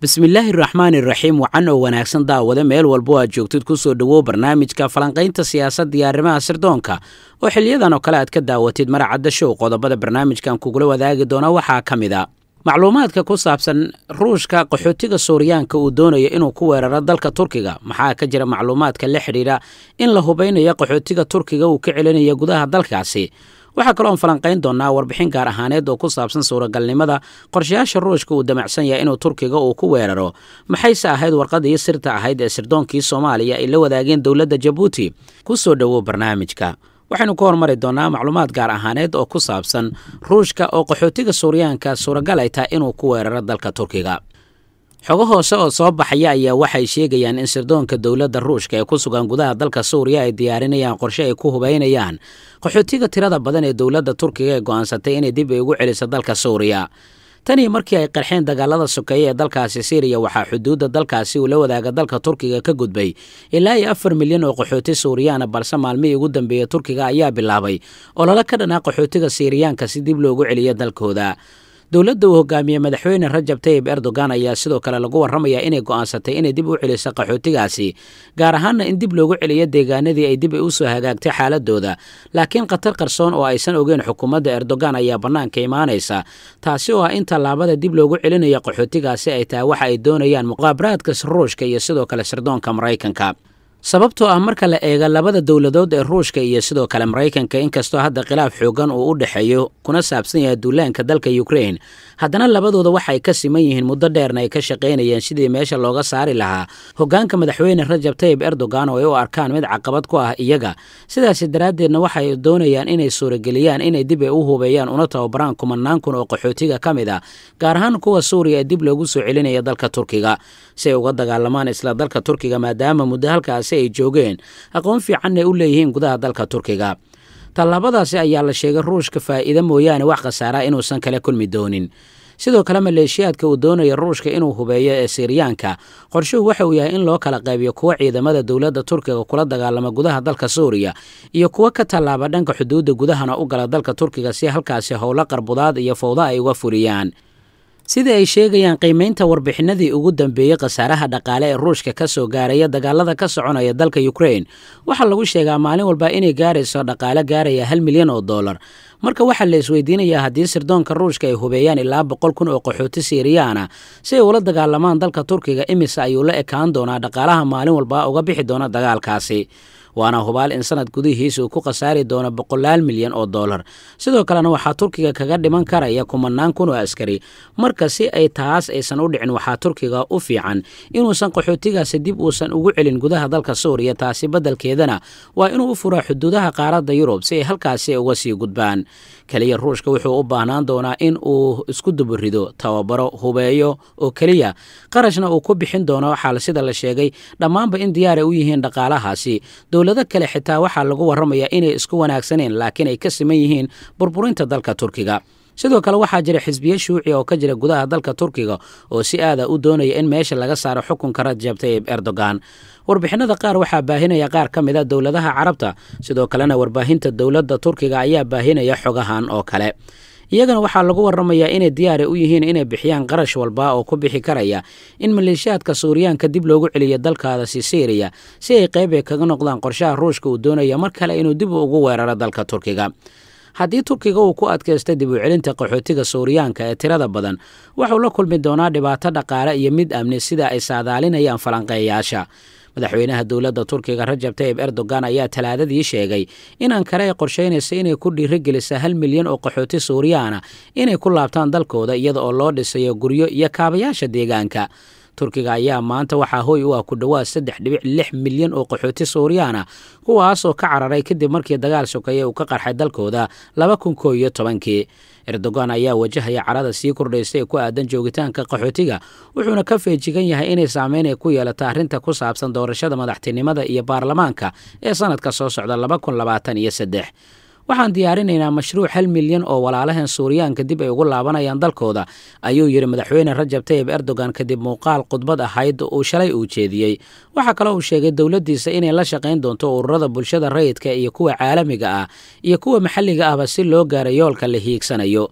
bismillaahi raxmaani raxiim wacan oo wanaagsan daawade meel walbo aad joogtid kusoo dhowow barnaamijka falanqaynta siyaasadda iyo arrimaha sirdoonka oo xiliyadan oo kale aad ka daawatid maracadda show qodobada barnaamijkan kugula wadaagi doona waxaa ka mid a macluumaadka ku saabsan ruushka qaxootiga suuriyaanka uu doonayo inuu ku weeraro dalka turkiga maxaa ka jira macluumaadka la xidhiidha in la hubaynayo qaxootiga turkiga uu ka celinayo gudaha dalkaasi waxaa kaloo aan falanqayn doonaa warbixin gaar ahaaneed oo ku saabsan suuragalnimada qorshayaasha ruushka uu damacsan yahay inuu turkiga uu ku weeraro maxayse ahayd warqadii sirta ahayd ee sirdoonkii soomaaliya ay la wadaageen dowladda jabuuti ku soo dhowow barnaamijka waxaynu ku hormari doonaa macluumaad gaar ahaaneed oo ku saabsan ruushka oo qaxootiga suuriyaanka suuragal ay tahay inuu ku weeraro dalka turkiga xogo hoose oo soo baxaya ayaa waxay sheegayaan in sirdoonka dowladda ruushka ee ku sugan gudaha dalka suuriya ay diyaarinayaan qorshe ay ku hubaynayaan qaxootiga tirada badan ee dowladda turkiga ee go'aansatay inay dib ay ugu celiso dalka suuriya tanii markii ay qarxeen dagaalada sokeeye ee dalkaasi siiriya waxaa xuduudda dalkaasi uu la wadaaga dalka turkiga ka gudbay ilaa iyo afar milyan oo qaxooti suuriyaana balse maalmihii ugu dambeeya turkiga ayaa bilaabay olole ka dhanaa qaxootiga siiriyaanka si dib loogu celiyo dalkooda dowladda uu hogaamiyey madaxweyne rajab tayib erdogan ayaa sidoo kale lagu warramayaa inay go'aansatay inay dib u celiso qaxootigaasi gaar ahaanna in dib loogu celiyo deegaanadii ay dib ay u soo hagaagtay xaaladooda laakiin khatar qarsoon oo aysan ogeyn xukuumadda erdogan ayaa bannaanka imaanaysa taasi oo ah in tallaabada dib loogu celinayo qaxootigaasi ay tahay waxa ay doonayaan muqaabaraadka ruushka iyo sidoo kale sirdoonka maraykanka sababtoo ah marka la eega labada dowladood ee ruushka iyo sidoo kale maraykanka inkastoo hadda khilaaf xoogan uu u dhexeeyo kuna saabsan yahay duulaanka dalka ukrain haddana labadooda waxay ka siman yihiin muddo dheerna ay ka shaqaynayeen sidii meesha looga saari lahaa hoggaanka madaxweyne rajab tayib erdogan oo ay u arkaan mid caqabad ku ah iyaga sidaasi daraaddeedna waxay doonayaan inay suurageliyaan inay dib ay u hubeeyaan una tababaraan kumanaan kun oo qaxootiga ka mid ah gaar ahaan kuwa suuriya ee dib loogu soo celinaya dalka turkiga si ay uga dagaalamaan isla dalka turkiga maadaama muddo halkaasi ay joogeen aqoon fiicanna ay u leeyihiin gudaha dalka turkiga tallaabadaasi ayaa la sheegay ruushka faa'iida mooyaane wax khasaaraa inuusan kala kulmi doonin sidoo kale maleeshiyaadka uu doonaya ruushka inuu hubeeyo ee siiriyaanka qorshuhu waxa uu yahay in loo kala qaybiyo kuwa ciidamada dowladda turkiga kula dagaalama gudaha dalka suuriya iyo kuwa ka tallaaba dhanka xuduudda gudahana u gala dalka turkiga si halkaasi howlo qarbudaad iyo fowda ay uga fuliyaan sida ay sheegayaan qiimaynta warbixinadii ugu dambeeyey khasaaraha dhaqaale ee ruushka ka soo gaaraya dagaalada ka soconaya dalka ukrain waxaa lagu sheegaa maalin walba inay gaarayso dhaqaale gaaraya hal milyan oo dollar marka waxaa la isweydiinayaa haddii sirdoonka ruushka ay hubeeyaan ilaa boqol kun oo qaxooti siiriyaana si ay ula dagaalamaan dalka turkiga imise ayuu la ekaan doonaa dhaqaalaha maalin walba uga bixi doona dagaalkaasi waana hubaal in sanad gudihiisa uu ku khasaari doono boqolaal milyan oo dollar sidoo kalena waxaa turkiga kaga dhiman karaya kumanaan kun oo askari marka si ay taas aysan u dhicin waxaa turkiga u fiican inuusan qaxootigaasi dib uusan ugu celin gudaha dalka suuriya taasi beddelkeedana waa inuu u furaa xuduudaha qaaradda yurub si ay halkaasi uga sii gudbaan keliya ruushka wuxuu u baahnaan doonaa in uu isku duburido tababaro hubeeyo oo keliya qarashna uu ku bixin doono waxaa sida la sheegay dhammaanba in diyaaray u yihiin dhaqaalahaasi dowlado kale xitaa waxaa lagu warramayaa inay isku wanaagsaneen laakiin ay ka siman yihiin burburinta dalka turkiga sidoo kale waxaa jira xisbiye shuuci oo ka jira gudaha dalka turkiga oo si aada u doonaya in meesha laga saaro xukunka rajab tayib erdogan warbixinada qaar waxaa baahinaya qaar ka mid a dowladaha carabta sidoo kalena warbaahinta dowladda turkiga ayaa baahinaya xogahan oo kale iyagana waxaa lagu warramayaa inay diyaari u yihiin inay bixiyaan qarash walba oo ku bixi karaya in maleeshiyaadka suuriyaanka dib loogu celiyo dalkaadasi siiriya si ay qayb ay kaga noqdaan qorshaha ruushka uu doonaya mar kale inuu dib ugu weeraro dalka turkiga haddii turkiga uu ku adkaysta dib u celinta qaxootiga suuriyaanka ee tirada badan wuxuu la kulmi doonaa dhibaato dhaqaale iyo mid amni sida ay saadaalinayaan falanqeeyaasha madaxweynaha dowladda turkiga rajab tayib erdogan ayaa talaadadii sheegay in ankare ay qorshaynaysa inay ku dhiirigelisa hal milyan oo qaxooti suuriyaana inay ku laabtaan dalkooda iyada oo loo dhisayo guryo iyo kaabayaasha deegaanka turkiga ayaa maanta waxaa hoy u ah ku dhowaad saddex dhibic lix milyan oo qaxooti suuriyaana kuwaasoo ka cararay kadib markii dagaal sokeeye uu ka qarxay dalkooda laba kun koo iyo tobankii erdogan ayaa wajahaya carada sii kordhaysa ee ku aadan joogitaanka qaxootiga wuxuuna ka feejigan yahay inay saameyn ay ku yeelato arrinta ku saabsan doorashada madaxtinimada iyo baarlamaanka ee sanadka soo socda laba kun labaatan iyo saddex waxaan diyaarinaynaa mashruuc hal milyan oo walaalahan suuriyaanka dib ay ugu laabanayaan dalkooda ayuu yidhi madaxweyne rajab tayib erdogan kadib muuqaal khudbad ahayd uu shalay uu jeediyey waxaa kaloo uu sheegay dowladdiisa inay la shaqayn doonto ururada bulshada rayidka iyo kuwa caalamiga ah iyo kuwa maxalliga ahba si loo gaaro yoolka la hiigsanayo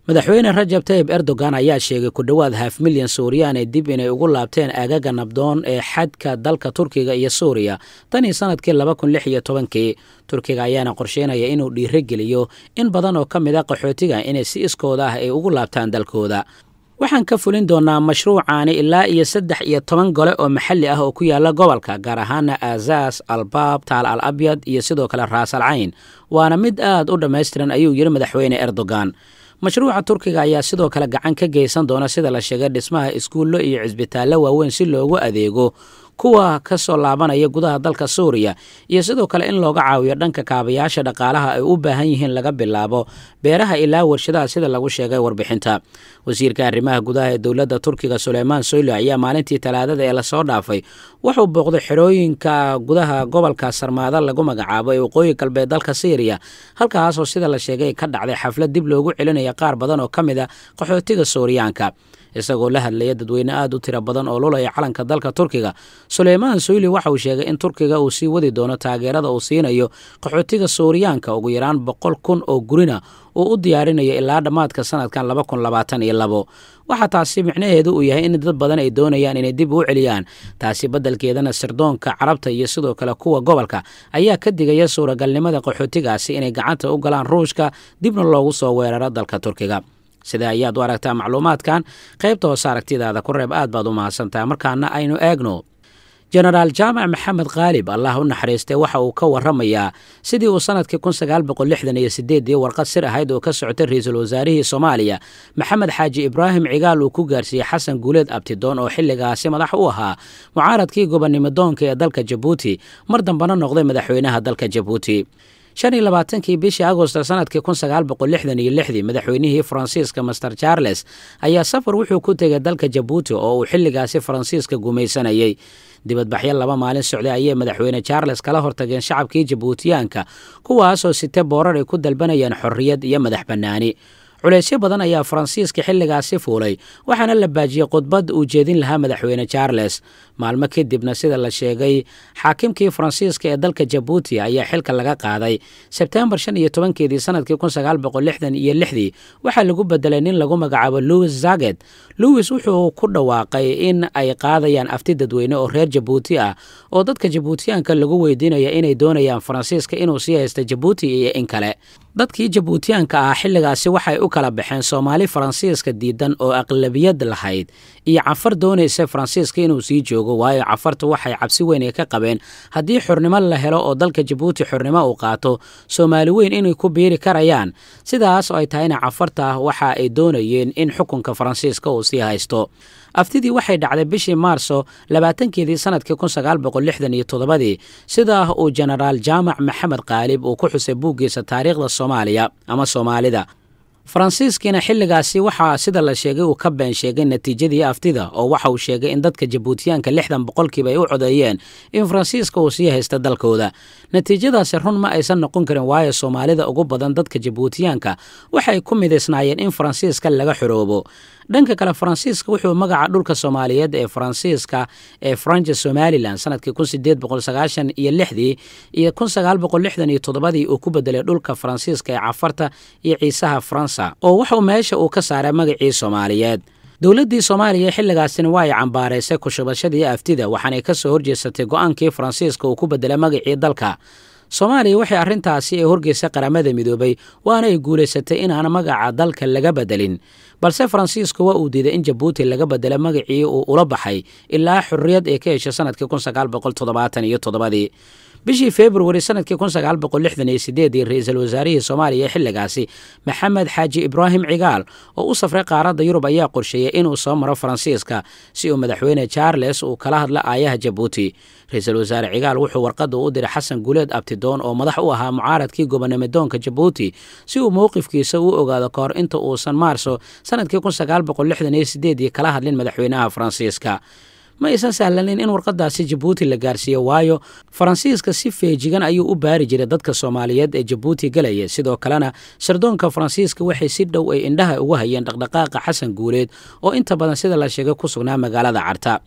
madaxweyne rajab tayib erdogan ayaa sheegay ku dhowaad haaf milyan suuriyaan ee dib inay ugu laabteen aagaga nabdoon ee xadka dalka turkiga iyo suuriya tan iyo sanadkii laba kun lix iyo tobankii turkiga ayaana qorsheynaya inuu dhiirogeliyo in badan oo ka mid a qaxootiga inay si iskooda ah ay ugu laabtaan dalkooda waxaan ka fulin doonaa mashruucaani ilaa iyo saddex iyo toban gole oo maxalli ah oo ku yaala gobolka gaar ahaana aasaas albaab taal al abyad iyo sidoo kale raas al cayn waana mid aad u dhammaystiran ayuu yidhi madaxweyne erdogan mashruuca turkiga ayaa sidoo kale gacan ka geysan doona sida la sheegay dhismaha iskuullo iyo cisbitaallo waaweyn si loogu adeego kuwa ka soo laabanaya gudaha dalka suuriya iyo sidoo kale in looga caawiyo dhanka kaabayaasha dhaqaalaha ay u baahan yihiin laga bilaabo beeraha ilaa warshadaha sida lagu sheegay warbixinta wasiirka arrimaha gudaha ee dowladda turkiga suleymaan soylo ayaa maalintii talaadada ee lasoo dhaafay wuxuu booqday xerooyinka gudaha gobolka sarmaada lagu magacaabo ee waqooyi galbeed dalka syriya halkaasoo sida la sheegay ka dhacday xaflad dib loogu celinaya qaar badan oo ka mid a qaxootiga suuriyaanka isagoo la hadlaya dadweyne aada u tiro badan oo lulaya calanka dalka turkiga suleymaan soyli waxa uu sheegay in turkiga uu sii wadi doono taageerada uu siinayo qaxootiga suuriyaanka ugu yaraan boqol kun oo gurina uu u diyaarinayo ilaa dhammaadka sanadkan laba kun labaatan iyo labo waxaa taasi micnaheedu uu yahay in dad badan ay doonayaan inay dib u celiyaan taasi beddelkeedana sirdoonka carabta iyo sidoo kale kuwa gobolka ayaa ka digaya suuragalnimada qaxootigaasi inay gacanta u galaan ruushka dibna loogu soo weeraro dalka turkiga sida ayaad u aragtaa macluumaadkan qaybta hoose aragtidaada ku reeb aad baad u mahadsantaha markaana aynu eegno jenaraal jaamac maxamed khaalib allah u naxariistay waxa uu ka waramayaa sidii uu sanadkii kun sagaal boqol lixdan iyo sideedii warqad sir ahayd oo ka socotay ra-iisul wasaarihii soomaaliya maxamed xaaji ibraahim cigaal uu ku gaarsiiyey xasan guuleed abtidoon oo xilligaasi madax u ahaa mucaaradkii gobonnimo doonka ee dalka jabuuti mar dambena noqday madaxweynaha dalka jabuuti shan iyo labaatankii bishii agosto sanadkii kun sagaal boqol lixdan iyo lixdii madaxweynihii faransiiska master charles ayaa safar wuxuu ku tegay dalka jabuuti oo uu xilligaasi faransiiska gumaysanayey dibadbaxyo laba maalin socday ayay madaxweyne charles kala hortageen shacabkii jabuutiyaanka kuwaasoo site boorar ay ku dalbanayeen xorriyad iyo madax bannaani culeysyo badan ayaa faransiiska xilligaasi fuulay waxaana la baajiyey khudbad uu jeedin lahaa madaxweyne charles maalmo kadibna sida la sheegay xaakimkii faransiiska ee dalka jabuuti ayaa xilka laga qaaday sebtembar shan iyo tobankeedii sanadkii kun sagaal boqol lixdan iyo lixdii waxaa lagu bedelay nin lagu magacaabo louis zaget louis wuxuu ku dhawaaqay in ay qaadayaan afti dadweyne oo reer jabuuti ah oo dadka jabuutiyaanka lagu weydiinaya inay doonayaan faransiiska inuu sii haysta jabuuti iyo in kale dadkii jabuutiyaanka ah xilligaasi waxay u kala baxeen soomaali faransiiska diidan oo aqlabiyad lahayd iyo cafar doonaysa faransiiska inuu sii joogo waayo cafartu waxay cabsi weyn ay ka qabeen haddii xornimo la helo oo dalka jabuuti xornimo uu qaato soomaali weyn inay ku biiri karayaan sidaas oo ay tahayna cafarta waxa ay doonayeen in xukunka faransiiska uu sii haysto aftidii waxay dhacday bishii maarso labaatankeedii sanadkii kun sagaal boqol lixdan iyo toddobadii sidaa uu jenaraal jaamac maxamed khaalib uu ku xusay buuggiisa taariikhda soomaaliya ama soomaalida faransiiskiina xilligaasi waxaa sida la sheegay uu ka been sheegay natiijadii aftida oo waxa uu sheegay in dadka jabuutiyaanka lixdan boqolkiiba ay u codeeyeen in faransiiska uu sii haysta dalkooda natiijadaasi run ma aysan noqon karin waayo soomaalida ugu badan dadka jabuutiyaanka waxay ku midaysnaayeen in faransiiska laga xoroobo dhanka kale faransiiska wuxuu magaca dhulka soomaaliyeed ee faransiiska ee franja somalilan sanadkii kun sideed boqol sagaashan iyo lixdii iyo kun sagaal boqol lixdan iyo toddobadii uu ku bedelay dhulka faransiiska ee cafarta iyo ciisaha faransa oo wuxuu meesha uu ka saaray magacii soomaaliyeed dowladdii soomaaliya xilligaasina waa ay cambaaraysay kushubashadii aftida waxaanay ka soo horjeesatay go-aankii faransiiska uu ku bedelay magacii dalka soomaaliya waxay arrintaasi ay horgeysay qaramada midoobay waana ay guulaysatay inaan magaca dalka laga bedelin balse faransiisku waa uu diiday in jabuuti laga bedelo magacii uu ula baxay ilaa xorriyad ay ka heshay sanadkii kun sagaal boqol toddobaatan iyo toddobadii bishii februari sanadkii kun sagaal boqol lixdan iyo sideedii ra-iisul wasaarihii soomaaliya xilligaasi maxamed xaaji ibraahim cigaal oo u safray qaaradda yurub ayaa qorsheeyey inuu soo maro faransiiska si uu madaxweyne charles uu kala hadla aayaha jabuuti ra-iisul wasaare cigaal wuxuu warqadda u diray xasan guuleed abtidoon oo madax u ahaa mucaaradkii gobonimodoonka jabuuti si uu mowqifkiisa u ogaado ka hor inta uusan maarso sanadkii kun sagaal boqol lixdan iyo sideedii kala hadlin madaxweynaha faransiiska ma aysan sahlanin in warqadaasi jabuuti la gaarsiiyo waayo faransiiska si feejigan ayuu u baari jiray dadka soomaaliyeed ee jabuuti galaya sidoo kalena sardoonka faransiiska waxay si dhow ay indhaha ugu hayeen dhaqdhaqaaqa xasan guuleed oo inta badan sida la sheegay ku sugnaa magaalada carta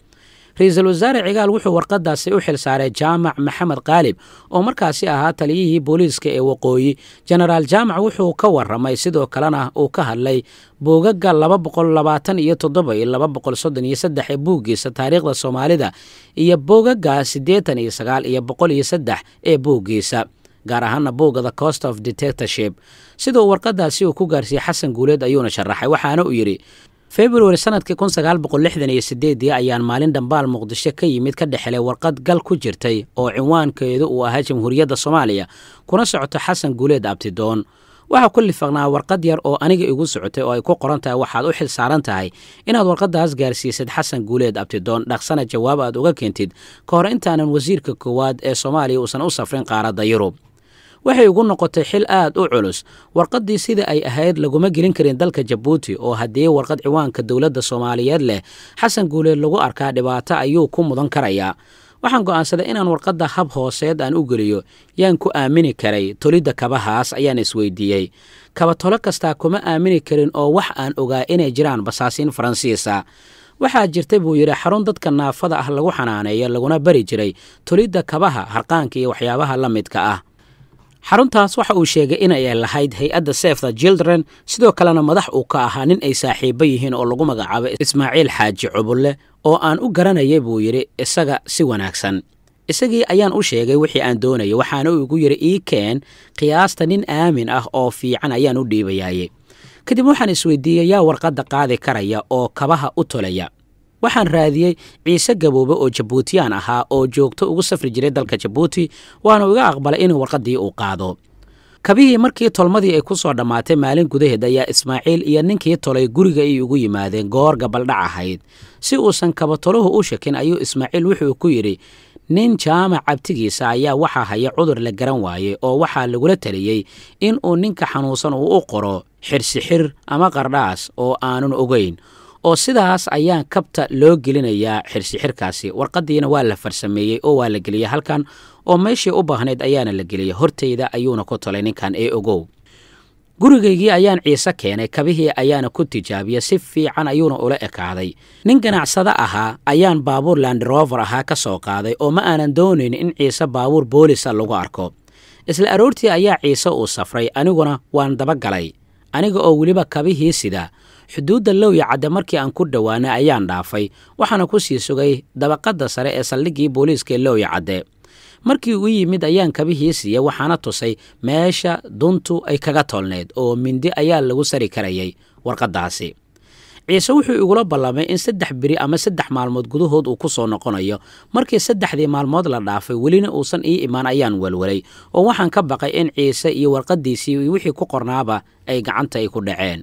ra-iisul wasaare cigaal wuxuu warqadaasi u xilsaaray jaamac maxamed qaalib oo markaasi ahaa taliyihii booliiska ee waqooyi jenaraal jaamac wuxuu ka waramay sidoo kalena uu ka hadlay boogaga laba boqol labaatan iyo toddoba iyo laba boqol soddon iyo saddex ee buuggiisa taariikhda soomaalida iyo boogaga siddeetan iyo sagaal iyo boqol iyo saddex ee buuggiisa gaar ahaana buugga the cost of detectorship sida uu warqadaasi uu ku gaarsiiyey xasan guuleed ayuuna sharaxay waxaana uu yidhi februari sanadkii kun sagaal boqol lixdan iyo sideedii ayaan maalin dhambaal muqdisho ka yimid ka dhexelay warqad gal ku jirtay oo cinwaankeedu uu ahaa jamhuuriyadda soomaaliya kuna socoto xasan guuleed abtidoon waxaa ku lifaqnaa warqad yar oo aniga igu socotay oo ay ku qoran tahay waxaad u xil saaran tahay inaad warqadaas gaarsiisid xasan guuleed abtidoon dhaqsana jawaab aad uga keentid ka hor intaanan wasiirka koowaad ee soomaaliya uusan u safrin qaaradda yurub waxay ugu noqotay xil aad u culus warqaddii sida ay ahayd laguma gelin karin dalka jabuuti oo haddii warqad ciwaanka dowladda soomaaliyeed leh xasan guuleed lagu arkaa dhibaato ayuu ku mudan karayaa waxaan go'aansaday inaan warqadda hab hooseed aan u geliyo yaan ku aamini karay tolidda kabahaas ayaan isweydiiyey kaba tolo kastaa kuma aamini karin oo wax aan ogaa inay jiraan basaasiin faransiisa waxaa jirta buu yidhi xarun dadka naafada ah lagu xanaaneeyo laguna bari jiray tolidda kabaha harqaanka iyo waxyaabaha la midka ah xaruntaas waxa uu sheegay inay lahayd hay-adda sef the children sidoo kalena madax uu ka ahaa nin ay saaxiibo yihiin oo lagu magacaabo ismaaciil xaaji cubulle oo aan u garanayay buu yidhi isaga si wanaagsan isagii ayaan u sheegay wixii aan doonayay waxaana uu igu yidhi ii keen qiyaasta nin aamin ah oo fiican ayaan u dhiibayaaye kadib waxaan isweydiiyey yaa warqadda qaadi karaya oo kabaha u tolaya waxaan raadiyey ciise gaboobe oo jabuutiyaan ahaa oo joogto ugu safri jiray dalka jabuuti waanu iga aqbalay inuu warqaddii uu qaado kabihii markii tolmadii ay ku soo dhammaatay maalin gudaheed ayaa ismaaciil iyo ninkii tolay guriga ay ugu yimaadeen goor gabaldhac ahayd si uusan kabatoluhu u shakin ayuu ismaaciil wuxuu ku yidhi nin jaamac cabtigiisa ayaa waxaa haya cudur la garan waayey oo waxaa lagula taliyey in uu ninka xanuunsan uu u qoro xirsixir ama qardhaas oo aanun ogeyn oo sidaas ayaan kabta loo gelinayaa xirsixirkaasi warqaddiina waa la farsameeyey oo waa la geliyey halkan oo meeshii u baahnayd ayaana la geliyey hortayda ayuuna ku tolay ninkan ee ogow gurigaygii ayaan ciise keenay kabihii ayaana ku tijaabiyey si fiican ayuuna ula ekaaday nin ganacsado ahaa ayaan baabuur landrover ahaa ka soo qaaday oo ma aanan doonayn in ciise baabuur boolisa lagu arko isla aroortii ayaa ciise uu safray aniguna waan dabagalay aniga oo weliba kabihii sida xuduudda lowya cadde markii aan ku dhowaanay ayaan dhaafay waxaana ku sii sugay dabaqadda sare ee saldhiggii booliiska ee lowya cadde markii uu yimid ayaan kabihii siiyey waxaana tusay meesha duntu ay kaga tolneyd oo mindi ayaa lagu sari karayay warqaddaasi ciise wuxuu igula ballamay in saddex beri ama saddex maalmood gudahood uu ku soo noqonayo markii saddexdii maalmood la dhaafay welina uusan ii imaan ayaan welwelay oo waxaan ka baqay in ciise iyo warqaddiisii iyo wixii ku qornaaba ay gacanta ay ku dhaceen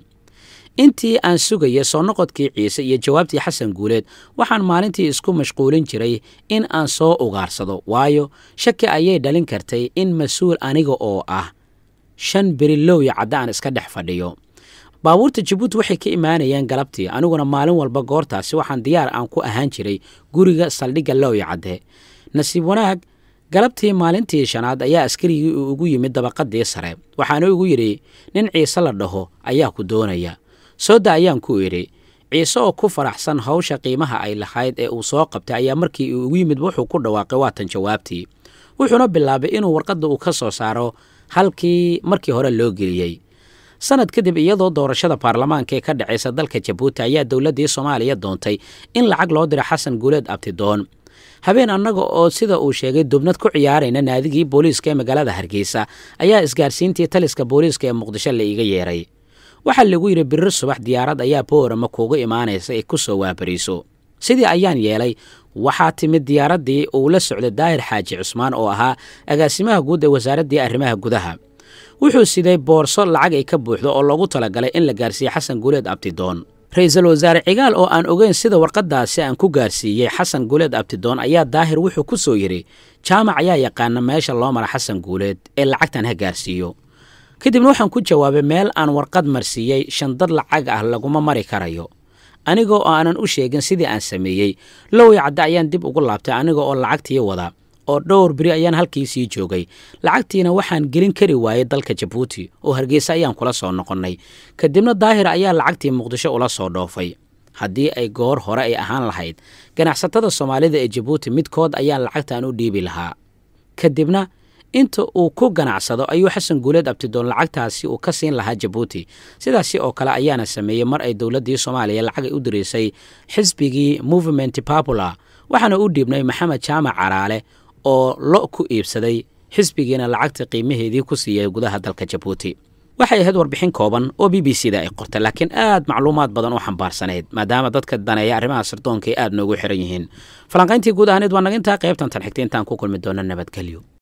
intii aan sugayay soo noqodkii ciise iyo jawaabtii xasan guuleed waxaan maalintii isku mashquulin jiray in aan soo ugaarsado waayo shaki ayay dhalin kartay in mas-uul aniga oo ah shan beri lowya cadda aan iska dhex fadhiyo baabuurta jabuuti waxay ka imaanayeen galabtii aniguna maalin walba goortaasi waxaan diyaar aan ku ahaan jiray guriga saldhigga lowya cadde nasiib wanaag galabtii maalintii shanaad ayaa askarigii uu ugu yimid dabaqadii sare waxaana igu yidhi nin ciise la dhaho ayaa ku doonaya sooda ayaan ku idhi ciise oo ku faraxsan hawsha qiimaha ay lahayd ee uu soo qabtay ayaa markii uu ugu yimid wuxuu ku dhawaaqay waatan jawaabtii wuxuuna bilaabay inuu warqadda uu ka soo saaro halkii markii hore loo geliyey sanad kadib iyadoo doorashada baarlamaanka ee ka dhacaysa dalka jabuuti ayaa dowladdii soomaaliya doontay in lacag loo diro xasan guuleed abtidoon habeen annaga oo sida uu sheegay dubnad ku ciyaarayna naadigii booliiska ee magaalada hargeysa ayaa isgaarsiintii taliska booliiska ee muqdisho la iiga yeeray waxaa lagu yidhi birir subax diyaarad ayaa boorama kuuga imaanaysa ay ku soo waabariiso sidii ayaan yeelay waxaa timid diyaaraddii uu la socday daahir xaaji cusmaan oo ahaa agaasimaha guud ee wasaaraddii arrimaha gudaha wuxuu siday boorso lacag ay ka buuxdo oo loogu talagalay in la gaarsiiye xasan guuleed abtidoon ra-iisul wasaare cigaal oo aan ogeyn sida warqaddaasi aan ku gaarsiiyey xasan guuleed abtidoon ayaa daahir wuxuu ku soo yidhi jaamac ayaa yaqaana meesha loo mara xasan guuleed ee lacagtan ha gaarsiiyo kadibna waxaan ku jawaabay meel aan warqad marsiiyey shandad lacag ah laguma mari karayo aniga oo aanan u sheegin sidii aan sameeyey lowya cadde ayaan dib ugu laabtay aniga oo lacagtii wada oo dhowr beri ayaan halkii sii joogay lacagtiina waxaan gelin kari waayey dalka jabuuti oo hargeysa ayaan kula soo noqonnay kadibna daahir ayaa lacagtii muqdisho ula soo dhoofay haddii ay goor hore ay ahaan lahayd ganacsatada soomaalida ee jabuuti midkood ayaa lacagtan u dhiibi lahaa kadibna inta uu ku ganacsado ayuu xasan guuleed abtidoon lacagtaasi uu ka siin lahaa jabuuti sidaasi oo kale ayaana sameeyey mar ay dowladdii soomaaliya lacag ay u diraysay xisbigii movement popular waxaana u dhiibnay maxamed jaamac caraale oo lo ku iibsaday xisbigiina lacagta qiimaheedii ku siiyay gudaha dalka jabuuti waxay ahayd warbixin kooban oo b b c da ay qortay laakiin aad macluumaad badan u xambaarsanayd maadaama dadka daneeya arrimaha sirdoonka ay aad noogu xiran yihiin falanqayntii guud ahaaneed waa naga intaa qaybtan tan xigta intaan ku kulmi doona nabadgelyo